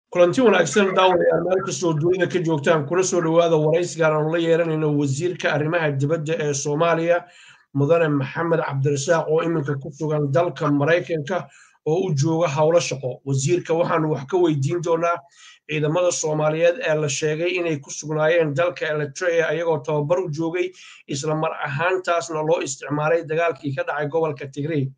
kulanti wanaagsan daawadayaal meel kastoo dunida ka joogtaan kuna soo dhowaada waraysigan aanu la yeeranayno wasiirka arrimaha dibadda ee soomaaliya mudane maxamed cabdirasaaq oo iminka ku sugan dalka maraykanka oo u jooga howlo shaqo wasiirka waxaanu wax ka weydiin doonaa ciidamada soomaaliyeed ee la sheegay inay ku sugnaayeen dalka eritrea ayagoo tababar u joogay isla mar ahaantaasna loo isticmaalay dagaalkii ka dhacay gobolka tigrey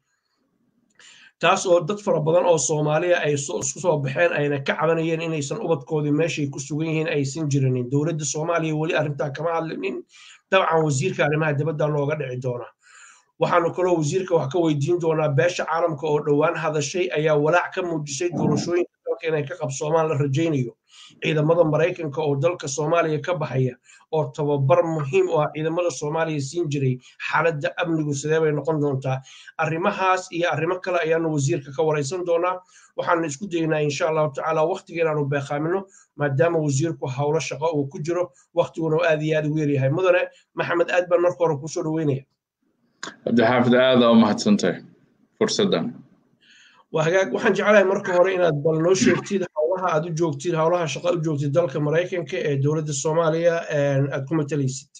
taas oo dad fara badan oo soomaaliya ay isku soo baxeen ayna ka cabanayeen inaysan ubadkoodii meeshay ku sugan yihiin aysan jirinin dowladda soomaaliya weli arrintaa kama hadlinin dabcan wasiirka arrimaha dibadda nooga dhici doona waxaanu kaloo wasiirka wax ka weydiin doonaa beesha caalamka oo dhowaan hadashay ayaa walaac ka muujisay doorashooyinka dalka inay ka qabsoomaan la rajaynayo ciidamada maraykanka oo dalka soomaaliya ka baxaya oo tababar muhiim u ah ciidamada soomaaliya siin jiray xaaladda amnigu sidee bay noqon doontaa arrimahaas iyo arrimo kale ayaanu wasiirka ka waraysan doonaa waxaanu isku daynaa insha allahu tacaala waqtiga inaanu beeqaamino maadaama wasiirku howlo shaqo uu ku jiro waqtiguna aad iyo aad ugu yaryahay mudane maxamed aad baan marka hore kusoo dhaweynaya cabdixaafid aada u mahadsantahay fursaddan waa hagaag waxaan jeclahay marka hore inaad bal noo sheegtid howlaha aad u joogtid howlaha shaqa u joogtid dalka maraykanka ee dowladda soomaaliya aad ku matalaysid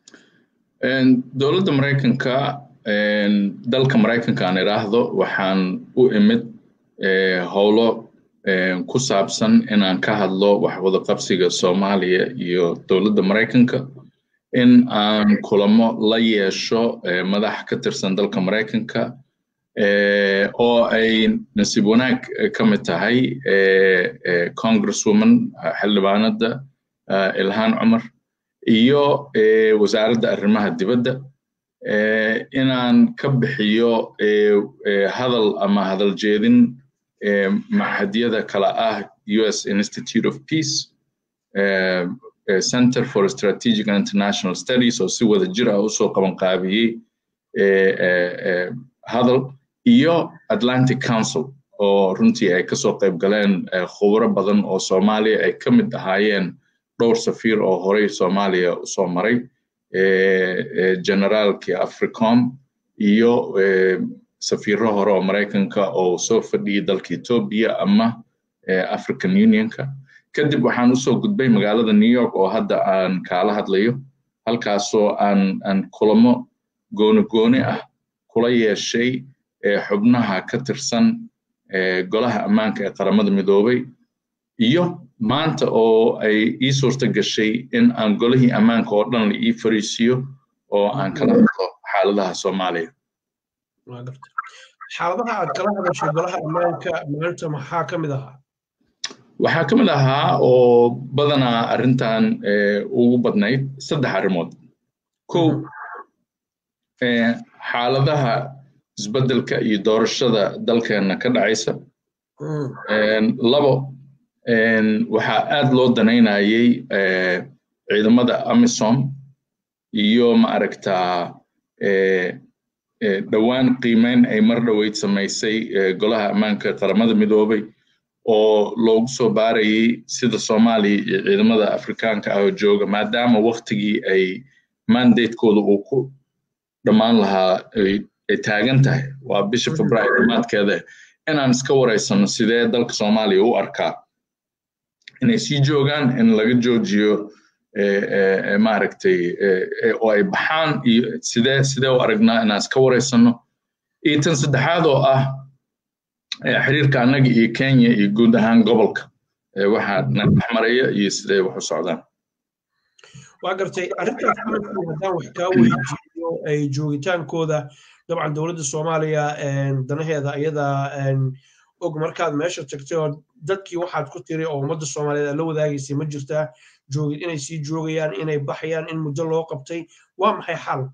dowladda maraykanka dalka maraykanka aan idhaahdo waxaan u imid howlo ku saabsan inaan ka hadlo wax wada qabsiga soomaaliya iyo dowladda maraykanka in aan kulamo la yeesho madax ka tirsan dalka maraykanka oo ay nasiib wanaag ka mid tahay congresswoman xildhibaanada ilhaan cumar iyo wasaaradda arrimaha dibadda inaan ka bixiyo hadal ama hadal jeedin maxadyada kala ah us institute of peace center for strategic and international studies oo si wada jir ah usoo qaban qaabiyey hadal iyo atlantic council oo runtii ay kasoo qayb galeen khubro badan oo soomaaliya ay ka mid ahaayeen dhowr safiir oo horey soomaaliya usoo maray generaalkii africom iyo safiiro hore oo maraykanka oo soo fadhiyey dalka etoobiya ama african unionka kadib waxaan usoo gudbay magaalada new york oo hadda aan kaala hadlayo halkaasoo aan aan kulamo gooni gooni ah kula yeeshay xubnaha ka tirsan golaha ammaanka ee qaramada midoobay iyo maanta oo ay ii suurta gashay in aan golihii ammaanka oo dhan la ii fariisiyo oo aan kala hadlo xaaladaha soomaaliya xaaladaha aad kala hadashay golaha ammaanka maanta maxaa ka mid ahaa waxaa ka mid ahaa oo badanaa arrintan ugu badnayd saddex arrimood kow xaaladaha isbeddelka iyo doorashada dalkeenna ka dhacaysa labo waxaa aad loo danaynayay ciidamada amisom iyo ma aragtaa dhowaan qiimeyn ay mar dhoweyd samaysay golaha ammaanka qaramada midoobay oo loogu soo baarayay sida soomaaliya iyo ciidamada afrikaanka ah oo jooga maadaama waktigii ay mandatekooda uu ku dhammaan lahaa ay taagan tahay waa bisha februaayo dhammaadkeeda inaan iska waraysano sidee dalka soomaaliya u arkaa inay sii joogaan in laga joojiyo maaragtay oo ay baxaan iyo sidee sidee u aragnaa inaan iska waraysano iyo tan saddexaad oo ah xiriirka annaga iyo kenya iyo guud ahaan gobolka waxaa nadhexmaraya iyo sidee wax u socdaan waa gartay arrintaas markii haddaan wax kaa weydiiyo ay joogitaankooda dabcan dowladda soomaaliya danaheeda iyada og markaad meesha tagtay oo dadkii waxaad ku tiri oo ummadda soomaaliyeed aad la wadaagaysay ma jirtaa joogid inay sii joogayaan inay baxayaan in muddo loo qabtay waa maxay xaalku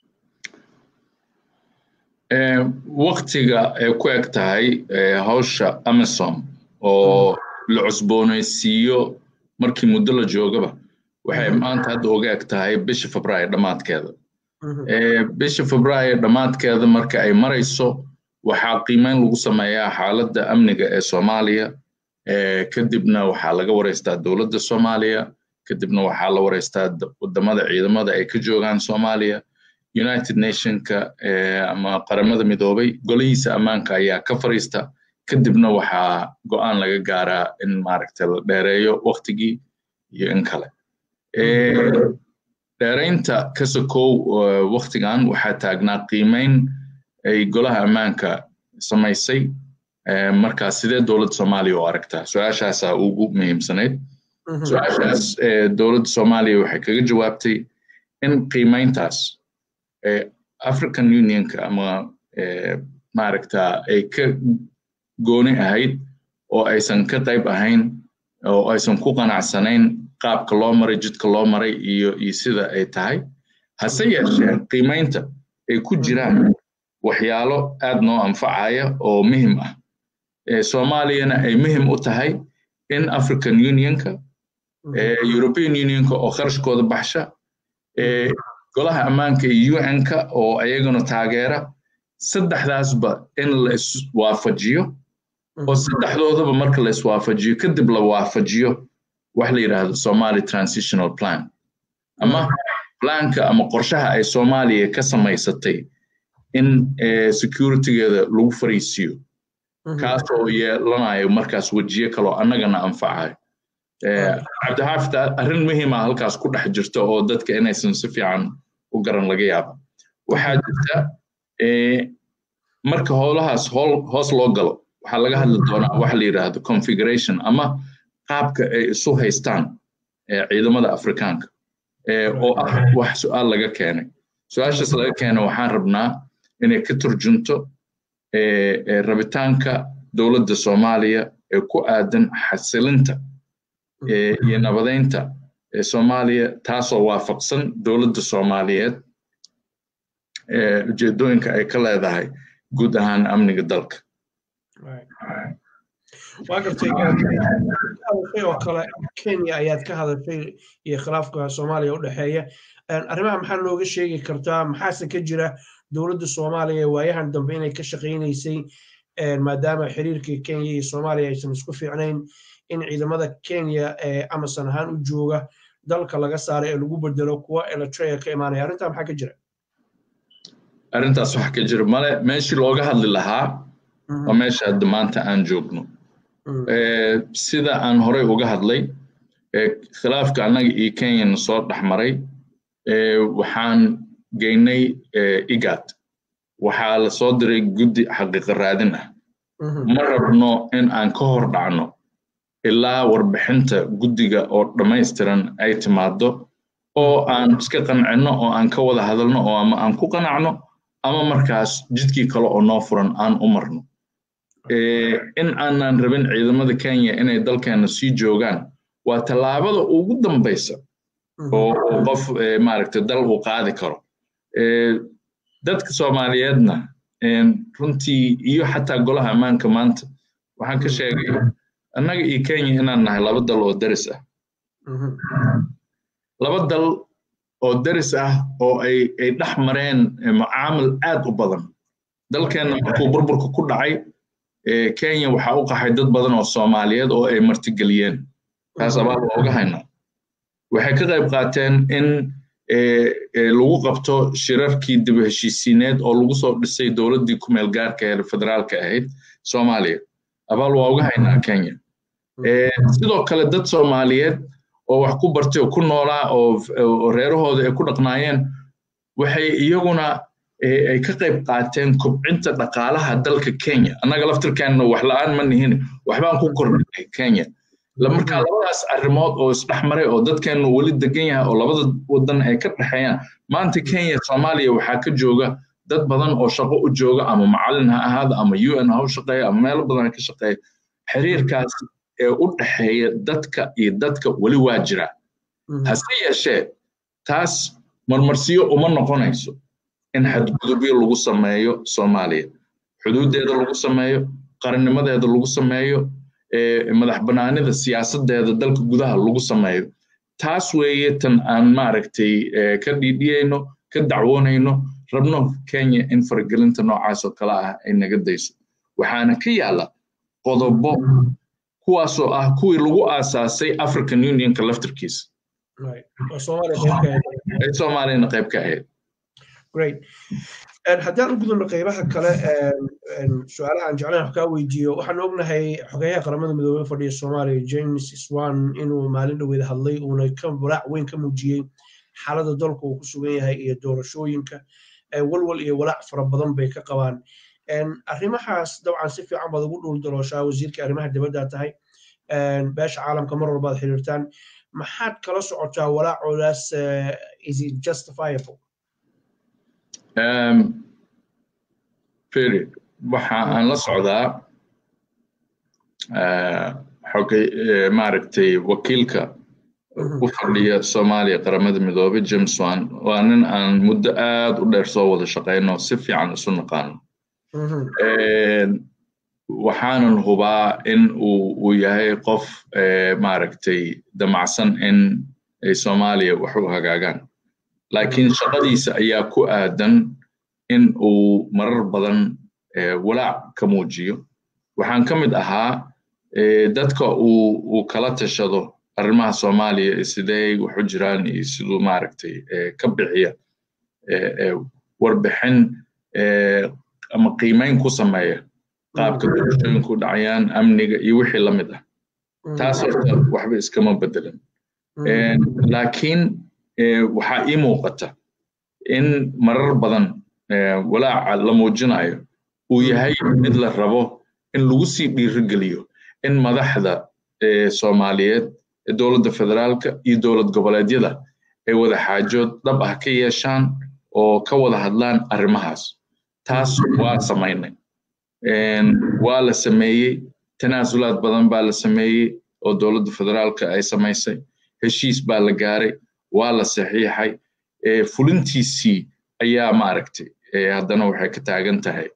waktiga ay ku eg tahay hawsha amisom oo la cusboonaysiiyo markii muddo la joogaba waxay maanta hadda uga eg tahay bisha febraayo dhammaadkeeda bisha febraayo dhammaadkeeda marka ay marayso waxaa qiimeyn lagu sameeyaa xaaladda amniga ee soomaaliya kadibna waxaa laga waraystaa dowladda soomaaliya kadibna waxaa la waraystaa wadamada ciidamada ay ka joogaan soomaaliya united nationka ama qaramada midoobay golihiisa ammaanka ayaa ka fariista kadibna waxaa go'aan laga gaaraa in maaragtay la dheereeyo waktigii iyo in kale dheeraynta kasakow waktigan waxaa taagnaa qiimeyn ay golaha ammaanka samaysay markaa sidee dowladda soomaaliya u aragtaa su-aashaasaa ugu muhiimsanayd su-aashaas dowladda soomaaliya waxay kaga jawaabtay in qiimeyntaas african unionka ama maaragta ay ka gooni ahayd oo aysan ka qayb ahayn oo aysan ku qanacsanayn qaabka loo maray jidka loo maray iyo iyo sida ay tahay hase yeeshee qiimeynta ay ku jiraan waxyaalo aad noo anfacaya oo muhim ah soomaaliyana ay muhim u tahay in african unionka european unionka oo kharashkooda baxsha golaha ammaanka iyo un-ka oo ayaguna taageera saddexdaasba in la iswaafajiyo oo saddexdoodaba marka la iswaafajiyo kadib la waafajiyo wax la yidhaahdo somali transitional plan ama planka ama qorshaha ay soomaaliya ka samaysatay in securitygeeda lagu fariisiyo kaas oo yeelanayo markaas wejiye kaloo annagana anfacayo cabdixaafid arrin muhiima halkaas ku dhex jirta oo dadka inaysan si fiican u garan laga yaaba waxaa jirta marka howlahaas hoos loo galo waxaa laga hadli doonaa waxa la yidhaahdo configuration ama qaabka ay isu haystaan ciidamada afrikaanka oo ah wax su-aal laga keenay su-aashaas laga keenay waxaan rabnaa inay ka turjunto rabitaanka dowladda soomaaliya ee ku aadan xasilinta iyo nabadeynta soomaaliya taasoo waafaqsan dowladda soomaaliyeed ujeedooyinka ay ka leedahay guud ahaan amniga dalka waa gartay hadashay oo kale kenya ayaad ka hadashay iyo khilaafka soomaaliya u dhexeeya arrimaha maxaa looga sheegi kartaa maxaase ka jira dowladda soomaaliya waayahan dambe inay ka shaqaynaysay maadaama xiriirkii kenya iyo soomaaliya aysan isku fiicnayn in ciidamada kenya ee amason ahaan u jooga dalka laga saaray ee lagu bedelo kuwa eritrea ka imaanaya arrintaa maxaa ka jira arrintaas waxa ka jira male meeshii looga hadli lahaa waa meesha hadda maanta aan joogno sida aan horey uga hadlay khilaafka annaga iyo kenyana soo dhex maray waxaan geynay igad waxaa la soo diray guddi xaqiiqa raadin ah ma rabno in aan ka hor dhacno ilaa warbixinta guddiga oo dhammaystiran ay timaado oo aan iska qancinno oo aan ka wada hadalno oo ama aan ku qanacno ama markaas jidkii kale oo noo furan aan u marno in aanan rabin ciidamada kenya inay dalkeena sii joogaan waa tallaabada ugu dambaysa oo qof maaragtay dal uu qaadi karo dadka soomaaliyeedna runtii iyo xataa golaha ammaanka maanta waxaan ka sheegay annaga iyo kenya inaan nahay laba dal oo deris ah laba dal oo deris ah oo ay ay dhex mareen mucaamil aad u badan dalkeenna markuu burburka ku dhacay kenya waxaa u qaxay dad badan oo soomaaliyeed oo ay martigeliyeen taas abaal waa uga haynaa waxay ka qayb qaateen in lagu qabto shirarkii dib heshiisiineed oo lagu soo dhisay dowladdii ku meel gaarka ee federaalka ahayd soomaaliya abaal waa uga haynaa kenya sidoo kale dad soomaaliyeed oo wax ku bartay oo ku noolaa oo reerahooda ay ku dhaqnaayeen waxay iyaguna ay ka qayb qaateen kobcinta dhaqaalaha dalka kenya annaga laftirkeenna wax la'aan ma nihin waxbaan ku kordhinay kenya markaa labadaas arrimood oo isdhex maray oo dadkeennu weli degan yahay oo labada wadan ay ka dhexeeyaan maanta kenya soomaaliya waxaa ka jooga dad badan oo shaqo u jooga ama macallin ha ahaada ama un ha u shaqeeya ama meelo badan ha ka shaqeeya xiriirkaas ee u dhexeeya dadka iyo dadka weli waa jira hase yeeshee taas marmarsiyo uma noqonayso in xadgudubyo lagu sameeyo soomaaliya xuduuddeeda lagu sameeyo qarannimadeeda lagu sameeyo madax banaanida siyaasadeeda dalka gudaha lagu sameeyo taas weeye tan aan maaragtay ka dhiidhiyayno ka dacwoonayno rabno kenya in faragelinta noocaas oo kale ah ay naga dayso waxaana ka yaala qodobo kuwaasoo ah kuwii lagu aasaasay african unionka laftirkiisa ay soomaaliyana qayb ka ahayd great haddaan u gudubno qaybaha kale su-aalaha aan jeclayn wax kaa weydiiyo waxaan ognahay xogeyaha qaramada midoobey fadhiya soomaaliya james swan inuu maalin dhoweed hadlay uuna ka walaac weyn ka muujiyey xaaladda dalka uu ku sugan yahay iyo doorashooyinka walwal iyo walaac fara badan bay ka qabaan arrimahaas dabcan si fiican baad ugu dhuul dalooshaa wasiirka arrimaha dibadda tahay beesha caalamka mar walbaad xiriirtaan maxaad kala socotaa walaacoodaas is it justifiable feri waxa aan la socdaa xogay maaragtay wakiilka u fadhiya soomaaliya qaramada midoobay james wan waa nin aan muddo aad u dheer soo wada shaqayno si fiican isu naqaano waxaanan hubaa in uu yahay qof maaragtay damacsan in ay soomaaliya wax u hagaagaan laakiin shaqadiisa ayaa ku aadan in uu marar badan walaac ka muujiyo waxaan ka mid ahaa dadka uu kala tashado arrimaha soomaaliya sidee wax u jiraan iyo siduu maaragtay ka bixiya warbixin ama qiimayn ku sameeya qaabka doorashooyinku dhacayaan amniga iyo wixii la mid ah taas horta waxba iskama bedelan laakiin waxaa ii muuqata in marar badan walaaca la muujinayo uu yahay mid la rabo in lagu sii dhiirigeliyo in madaxda soomaaliyeed dowladda federaalka iyo dowlad goboleedyada ay wada xaajood dhab ah ka yeeshaan oo ka wada hadlaan arrimahaas taas waa samaynay waa la sameeyey tanaasulaad badan baa la sameeyey oo dowladda federaalka ay samaysay heshiis baa la gaaray waa la saxiixay fulintiisii ayaa maaragtay haddana waxay ka taagan tahay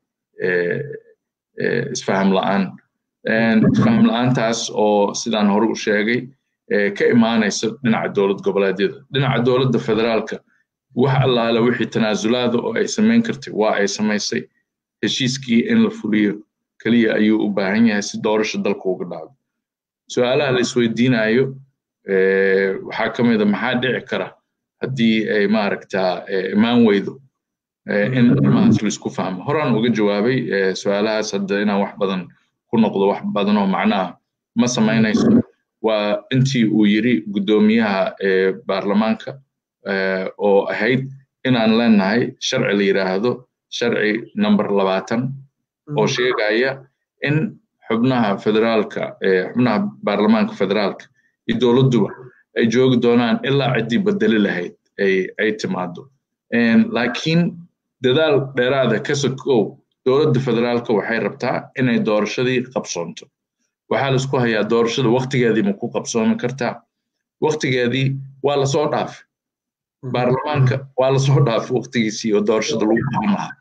isfaham la'aan isfaham la'aantaas oo sidaan hore u sheegay ka imaanaysa dhinaca dowlad goboleedyada dhinaca dowladda federaalka wax allaale wixii tanaasulaada oo ay samayn kartay waa ay samaysay heshiiskii in la fuliyo keliya ayuu u baahan yahay si doorasha dalka uga dhacdo su-aalaha la isweydiinayo waxaa ka mid a maxaa dhici kara haddii ay maaragtaa imaan weydo in arrimahaas laisku fahmo horaan uga jawaabay su-aalahaas hadda inaan wax badan ku noqdo wax badan oo macnaha ma samaynayso waa intii uu yiri guddoomiyaha baarlamaanka oo ahayd inaan leenahay sharci la yiraahdo sharci number labaatan oo sheegaya in xubnaha federaalka xubnaha baarlamaanka federaalka iyo dowladduba ay joogi doonaan ilaa ciddii bedeli lahayd ay timaado laakiin dadaal dheeraada ka sokow dowladda federaalka waxay rabtaa inay doorashadii qabsoonto waxaa laisku hayaa doorashada waktigeedii ma ku qabsoomi kartaa waktigeedii waa lasoo dhaafay baarlamaanka waa lasoo dhaafay waktigiisii oo doorashada lagu qaban lahaa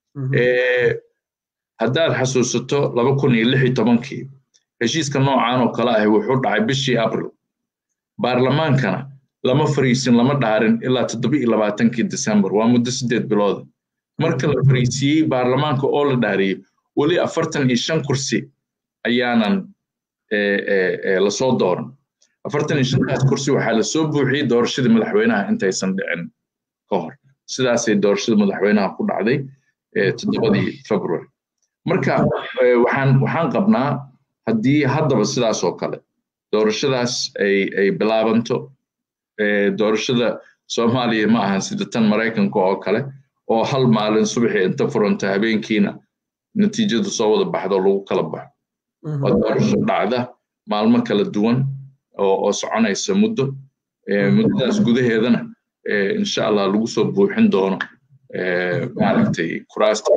haddaad xasuusato laba kun iyo lix iyo tobankii heshiiska noocan oo kale ahi wuxuu dhacay bishii abril baarlamaankana lama fariisin lama dhaarin ilaa toddoba iyo labaatankii december waa muddo siddeed bilooda marka la fariisiyey baarlamaanka oo la dhaariyey weli afartan iyo shan kursi ayaanan lasoo dooran afartan iyo shantaas kursi waxaa lasoo buuxiyey doorashadii madaxweynaha intaysan dhicin ka hor sidaasay doorashada madaxweynaha ku dhacday toddobadii february marka waxaan waxaan qabnaa haddii haddaba sidaas oo kale doorashadaas ay ay bilaabanto doorashada soomaaliya ma ahan sida tan maraykanka oo kale oo hal maalin subaxii inta furanta habeenkiina natiijadu soo wada baxdo lagu kala baxo waa doorasho dhacda maalmo kala duwan oo soconaysa muddo muddadaas gudaheedana insha allah lagu soo buuxin doono maaragtay kuraasta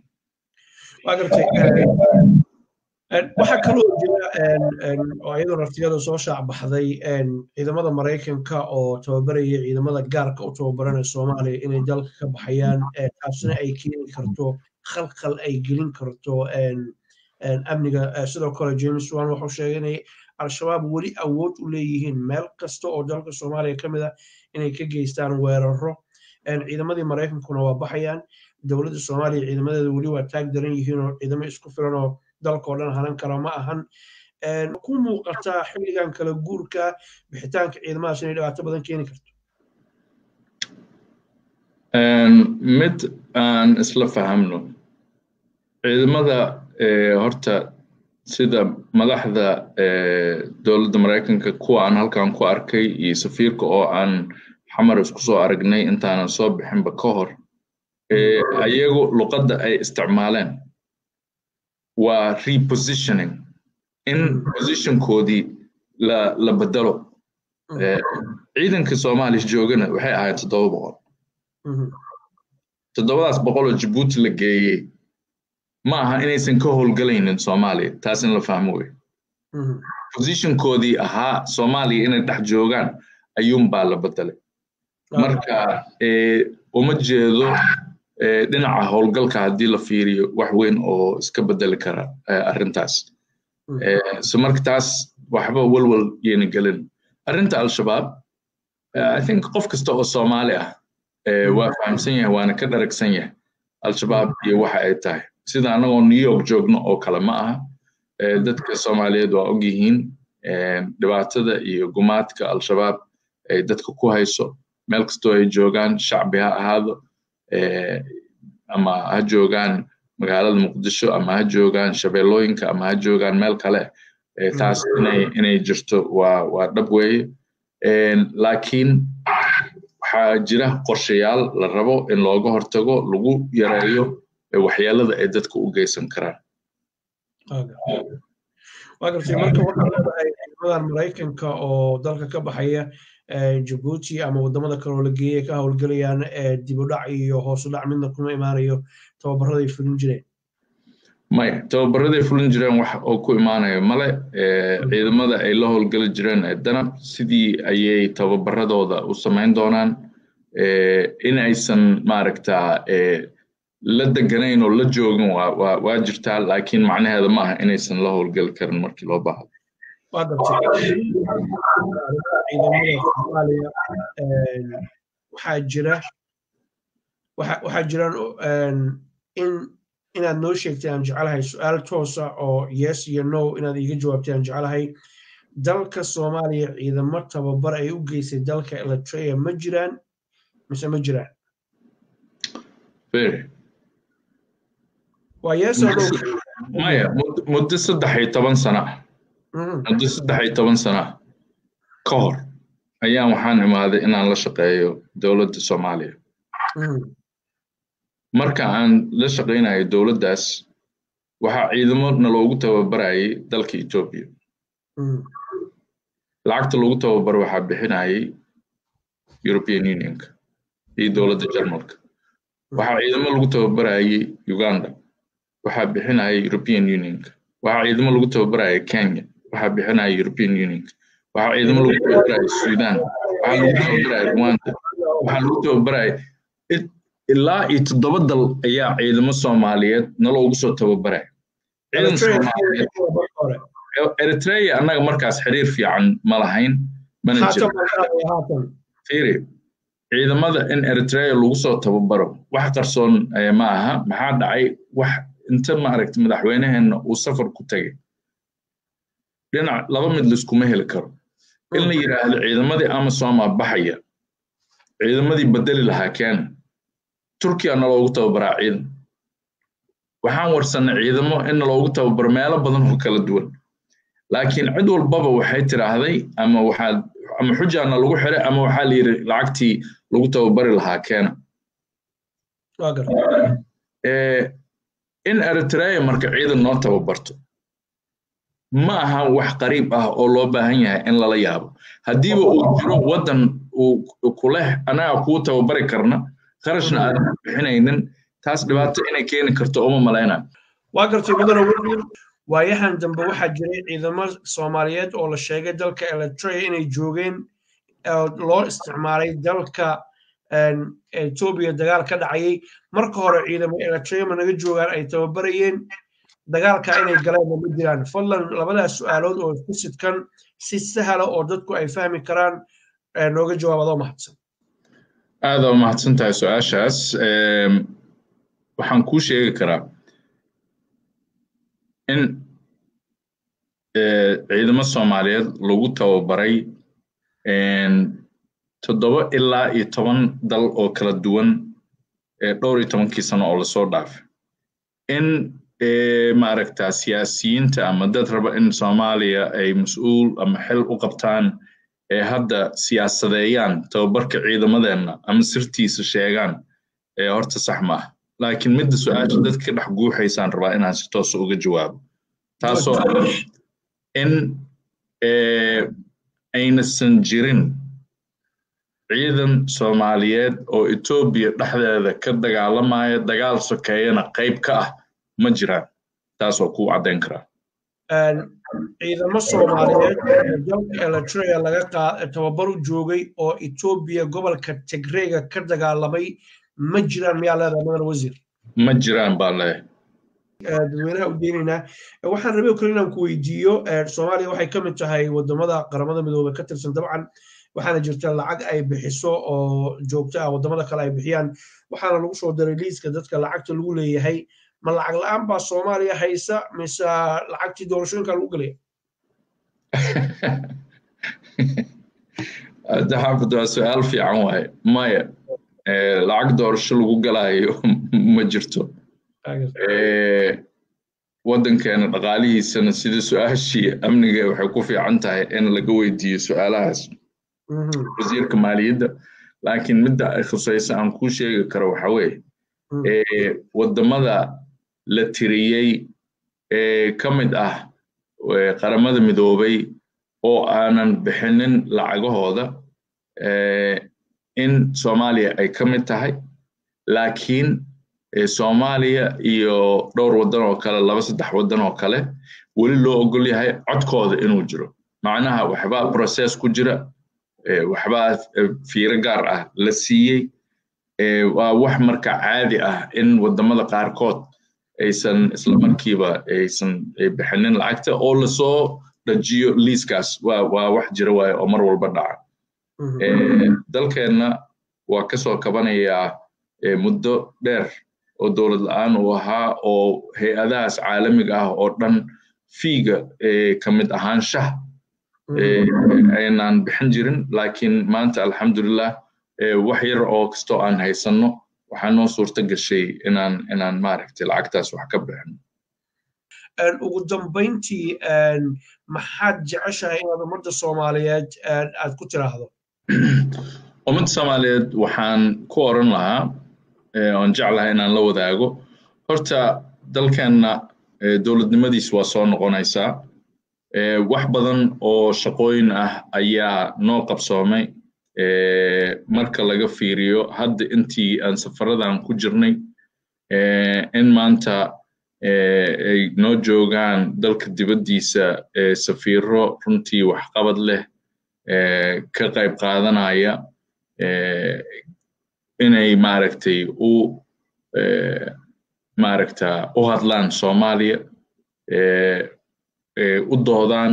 waxaa kaloo jira oo iyadoo raftigada soo shaac baxday ciidamada maraykanka oo tababaraya ciidamada gaarka u tababaranaya soomaaliya inay dalka ka baxayaan taasina ay keeni karto khalkhal ay gelin karto amniga sidoo kale james wan wuxuu sheegay inay al-shabaab weli awood u leeyihiin meel kasta oo dalka soomaaliya ka mid ah inay ka geystaan weeraro ciidamadii maraykankuna waa baxayaan dowladda soomaaliya ciidamadeeda weli waa taag daran yihiin oo ciidamo isku filan oo dalkao dhan hanan kara ma ahan ku muuqataa xilligan kala guurka bixitaanka ciidamadaas inay dhibaato badan keeni karto mid aan isla fahamno ciidamada horta sida madaxda dowladda maraykanka kuwa aan halkan ku arkay iyo safiirka oo aan xamar isku soo aragnay intaanan soo bixinba ka hor ayagu luqadda ay isticmaaleen waa repositioning in positionkoodii la la bedelo ciidanka soomaaliya joogana waxay ahayd toddoba boqol toddobadaas boqol oo jabuuti la geeyey ma aha inaysan ka howlgalaynin soomaaliya taas in la fahmo wey positionkoodii ahaa soomaaliya inay dhex joogaan ayuunbaa la bedelay marka uma jeedo dhinaca howlgalka haddii la fiiriyo wax weyn oo iska bedeli kara arrintaas so marka taas waxba walwal yeena gelin arrinta al-shabaab i think qof kasta oo soomaali ah waa fahamsan yahay waana ka dharagsan yahay al-shabaab iyo waxa ay tahay sida annagoo new york joogno oo kale ma aha dadka soomaaliyeed waa og yihiin dhibaatada iyo gumaadka al-shabaab ay dadka ku hayso meel kastoo ay joogaan shacbi ha ahaado ama ha joogaan magaalada muqdisho ama ha joogaan shabeellooyinka ama ha joogaan meel kale taas inay inay jirto waa waa dhab weeye laakiin waxaa jira qorshayaal la rabo in looga hortago lagu yareeyo waxyeelada ay dadka u geysan karaan waa gartay marka waxaa leedahay ciidamadan maraykanka oo dalka ka baxaya jabuuti ama wadamada kale oo la geeyay ka howlgelayaan dib u dhac iyo hoos u dhac midna kuma imaanayo tababaraday fulin jireen maya tababaraday fulin jireen wax oo ku imaanayo male ciidamada ay la howlgeli jireen ee danab sidii ayay tababaradooda u samayn doonaan in aysan maaragtaa la deganayn oo la joogin waa waa jirtaa laakiin macnaheeda ma aha inaysan la howlgeli karin markii loo baahdo waa gartay ciidamada soomaaliya waxaa jira waxaa jiraan in inaad noo sheegtay aan jecelahay su-aal toosa oo yes iyo no inaad iiga jawaabtay aan jecelahay dalka soomaaliya ciidamo tababar ay u geysay dalka eritrea ma jiraan mise ma jiraan waa yes or no maya muddo saddex iyo toban sana ah muddo saddex iyo toban sana ah ka hor ayaan waxaan imaaday inaan la shaqeeyo dowladda soomaaliya marka aan la shaqaynayo dowladdaas waxaa ciidamo naloogu tababarayay dalka etoobiya lacagta lagu tababaro waxaa bixinayay european unionka iyo dowladda jarmalka waxaa ciidamo lagu tababarayay uganda waxaa bixinaya european unionka waxaa ciidamo lagu tababaraya kenya waxaa bixinaya european unionka waxaa ciidamo lagu tababaraya sudan waxaa lagu tababaraya rwanda waxaa lagu tababaraya ilaa iyo toddoba dal ayaa ciidamo soomaaliyeed naloogu soo tababaraya ciidan soomaaliyeed eritrea annaga markaas xiriir fiican ma lahayn mana jiro fiiri ciidamada in eritrea lagu soo tababaro wax qarsoon ma aha maxaa dhacay wax inta maaragta madaxweyneheenna uu safar ku tegay dhinac laba mid laiskuma heli karo in la yidhaahdo ciidamadii amasoma baxaya ciidamadii bedeli lahaa keena turkiya naloogu tababaraa ciidan waxaan warsannay ciidamo in naloogu tababaro meelo badan oo kala duwan laakiin cid walbaba waxay tiraahday ama waxaad ama xujaana lagu xiray ama waxaa la yidhi lacagtii lagu tababari lahaa keena in eritrea marka ciidan noo tababarto ma aha wax qariib ah oo loo baahan yahay in lala yaabo haddiiba uu jiro waddan uu kuleh annaga kuu tababari karna qarashna aadan ku bixinaynin taas dhibaato inay keeni karto uma malaynaa waa gartay mudane william waayahan dambe waxaa jiray ciidamo soomaaliyeed oo la sheegay dalka eritrea inay joogeen loo isticmaalay dalka etoobiya dagaal ka dhacayay marka hore ciidamo eritrea ma naga joogaan ay tababarayeen dagaalka inay galeenna ma jiraan fadlan labadaas su-aalood oo isku sidkan si sahla oo dadku ay fahmi karaan nooga jawaab adoo mahadsan aada u mahadsan tahay su-aashaas waxaan kuu sheegi karaa in ciidamo soomaaliyeed lagu tababaray toddoba ilaa iyo toban dal oo kala duwan dhowr iyo tobankii sano oo lasoo dhaafay in maaragta siyaasiyiinta ama dad raba in soomaaliya ay mas-uul ama xil u qabtaan ee hadda siyaasadeeyaan tababarka ciidamadeenna ama sirtiisa sheegaan ee horta sax ma ah laakiin midda su-aasha dadka ka dhex guuxaysaan rabaa inaan si toosa uga jawaabo taasoo ah in aynasan jirin ciidan soomaaliyeed oo etoobiya dhexdeeda ka dagaalamaya dagaal sokeeyana qayb ka ah ma jiraan taasoo kuu caddayn karaa ciidamo soomaaliyeed dalka eritrea laga tababar u joogay oo etoobiya gobolka tigreyga ka dagaalamay ma jiraan miyaa leedahay madana wasiir ma jiraan baan leeyahay dadweynaha u deynaynaa waxaan rabay kale inaan ku weydiiyo soomaaliya waxay ka mid tahay wadamada qaramada midoobey ka tirsan dabcan waxaana jirta lacag ay bixiso oo joogto ah wadamada kale ay bixiyaan waxaana lagu soo daray liiska dadka lacagta lagu leeyahay ma lacag la-aan baa soomaaliya haysa mise lacagtii doorashooyinka lagu gelaya daxaafid waa su-aal fiican waaye maya lacag doorasho lagu galaayo ma jirto waddankeena dhaqaalihiisana sida su-aashii amniga waxay ku fiican tahay in laga weydiiyo su-aalahaas wasiirka maaliyadda laakiin midda ay khusaysa aan kuu sheegi karo waxa weeye waddamada la tiriyey ee ka mid ah qaramada midoobay oo aanan bixinin lacagahooda in soomaaliya ay ka mid tahay laakiin soomaaliya iyo dhowr waddan oo kale laba saddex waddan oo kale weli loo ogol yahay codkooda inuu jiro macnaha waxbaa process ku jira waxbaa fiiro gaar ah la siiyey waa wax marka caadi ah in waddamada qaarkood aysan isla markiiba aysan bixinin lacagta oo lasoo dhajiyo liiskaas waa waa wax jira waaye oo mar walba dhaca dalkeenna waa kasoo kabanayaa muddo dheer oo dowlad la-aan uu ahaa oo hay-adahaas caalamiga ah oo dhan fiiga ka mid ahaanshaha aynaan bixin jirin laakiin maanta alxamdulilah wax yar oo kastoo aan haysanno waxaa noo suurta gashay inaan inaan maaragtay lacagtaas wax ka bixino ugu dambayntii maxaad jeceshahay inaad ummadda soomaaliyeed aad ku tiraahdo ummadda soomaaliyeed waxaan ku oran lahaa oon jeclahay inaan la wadaago horta dalkeenna dowladnimadiis waa soo noqonaysaa wax badan oo shaqooyin ah ayaa noo qabsoomay marka laga fiiriyo hadda intii aan safaradan ku jirnay in maanta ay noo joogaan dalka dibaddiisa safiiro runtii waxqabad leh ka qayb qaadanaya inay maaragtay u maaragta u hadlaan soomaaliya u doodaan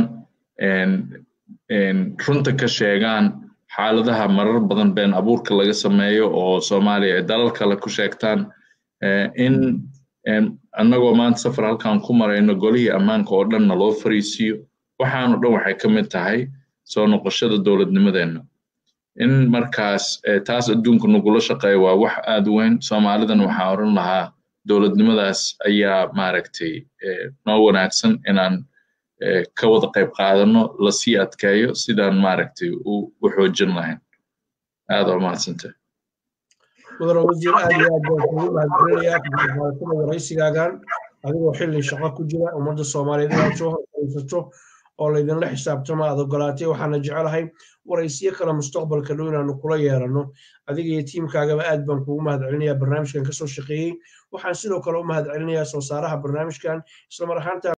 runta ka sheegaan xaaladaha marar badan been abuurka laga sameeyo oo soomaaliya ay dalal kale ku sheegtaan in annagoo maanta safar halkan ku marayno golihii ammaanka oo dhan naloo fariisiiyo waxaano dhan waxay ka mid tahay soo noqoshada dowladnimadeenna in markaas taas adduunka nagula shaqeeya waa wax aad u weyn soomaalidan waxaa oran lahaa dowladnimadaas ayaa maaragtay noo wanaagsan inaan ka wada qayb qaadano lasii adkeeyo sidaan maaragtay u xoojin lahayn aad waa mahadsantay mudane wasiir aad iyo aad baan kugu mahadcelinayaa waraysigaagan adigoo xilli shaqo ku jira ummadda soomaaliyeed inaad soo horfariisato oo laydinla xisaabtamo aad ogolaatay waxaana jecelahay waraysiyo kale mustaqbalka dhow inaanu kula yeeranno adiga iyo tiimkaagaba aad baan kugu mahadcelinayaa barnaamijkan kasoo shaqeeyey waxaan sidoo kale u mahadcelinayaa soo saaraha barnaamijkan islamar ahaanta